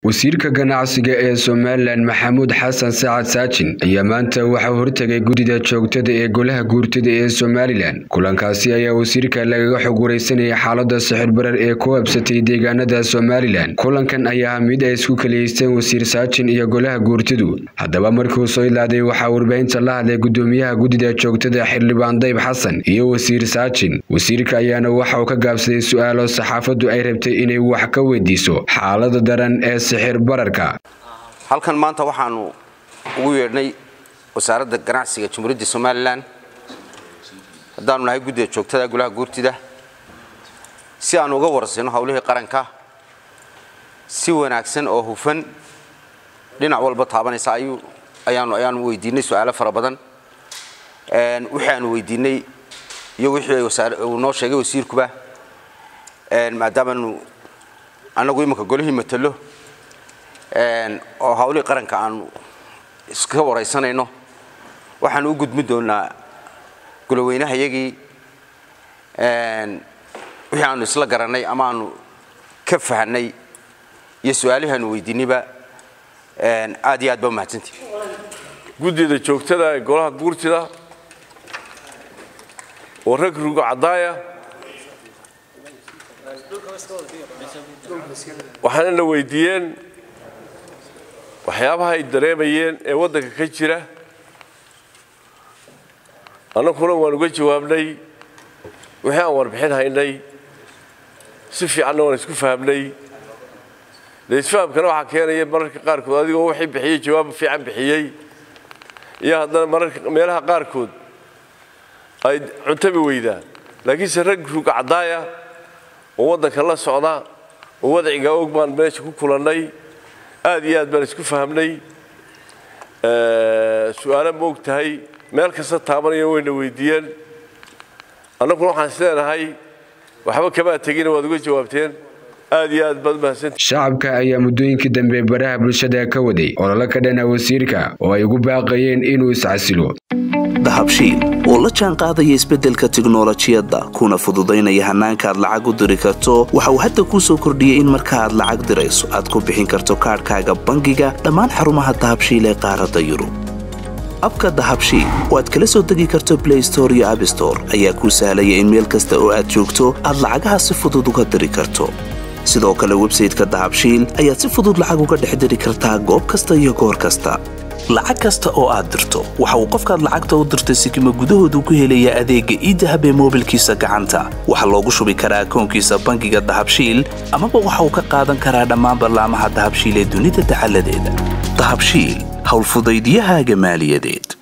wasiirka ganacsiga ee somalilan maxamuud xasan sacad saajin ayaa maanta waxaa hortegay guddida joogtada ee golaha guurtada ee somalilan kulankaasi ayaa wasiirka lagaga xog wareysanayay xaalada sixirbarar ee ku habsatay deegaanada somalilan kulankan ayaa ah mid ay isku kaliyeysteen wasiir saajin iyo golaha guurtadu haddaba markuu soo ilaaday waxaa warbaahinta la hadlay gudoomiyaha guddida joogtada xildhibaan dayb xasan iyo wasiir saajin wasiirka ayaana waxa uu ka gaabsaday su-aalo saxaafaddu ay rabtay inay wax ka weydiiso xaalada daran ee halkan maanta waxaanu ugu yeedhnay wasaaradda ganacsiga jamhuuriyadda somalilan haddaanu nahay guddida joogtada golaha guurtida si aanu uga warsino howlihii qaranka si wanaagsan oo hufan dhinac walba taabanaysa ayaanu weydiinay su-aalo fara badan wixii aanu weydiinay iyo wixii uu noo sheegay wasiirkuba maadaamaanu annagu imanka golihii matalo oo hawlihii qaranka aanu iska waraysanayno waxaanu u gudmi doonaa goloweynaha yagii wixii aanu isla garannay ama aanu ka fahanay iyo su-aalihii aanu weydiinayba aad iyo aad baa umahadsantii guddida joogtada ee golaha guurtida oo rag rugo caddaaya waxaana na weydiiyeen waxyaabaha ay dareemayeen ee waddanka ka jira annaguna waan uga jawaabnay wixii aan warbixin haynay si fiicanna waan isku fahamnay dee isfahamkana waxaa keenaya mararka qaarkood adigoo wixii bixiyey jawaab fiican bixiyey iyo haddana mararka meelaha qaarkood ay cuntabi weydaan laakiinse rag ruga caddaaya oo waddanka la socda oo wadciga og baan meesha ku kulannay aad iyo aad baan isku fahamnay su-aalo ma og tahay meel kasta taabanaya wayna weydiiyeen annaguna waxaan is leenahay waxba kamaa tegina waad uga jawaabteen aad iyo aad baad umahadsanta shacabka ayaa muddooyinkii dambe baraha bulshada ka waday ololo ka dhana wasiirka oo ay ugu baaqayeen inuu iscasilo dahabshiil oo la jaan qaadaya isbeddelka tiknolojiyadda kuna fududaynaya hannaanka aad lacag u diri karto waxa uu hadda kuu soo kordhiyey in marka aad lacag dirayso aad ku bixin karto kaadhkaaga bangiga dhammaan xarumaha dahabshiil ee qaaradda yurub abka dahabshiil oo aad kala soo degi karto blay store iyo abstore ayaa kuu sahlaya in meel kasta oo aad joogto aad lacagaha si fudud uga diri karto sidoo kale websayteka dahabshiil ayaad si fudud lacag uga dhex diri kartaa goob kasta iyo goor kasta lacag kasta oo aad dirto waxa uu qofkaad lacagta u dirtay sikima gudahoodu ku helayaa adeegga iidahab ee moobilkiisa gacanta waxaa loogu shubi karaa akoonkiisa bangiga dahabshiil amaba waxa uu ka qaadan karaa dhammaan ballaamaha dahabshiil ee dunida dacaladeeda dahabshiil howlfudaydyahaaga maaliyadeed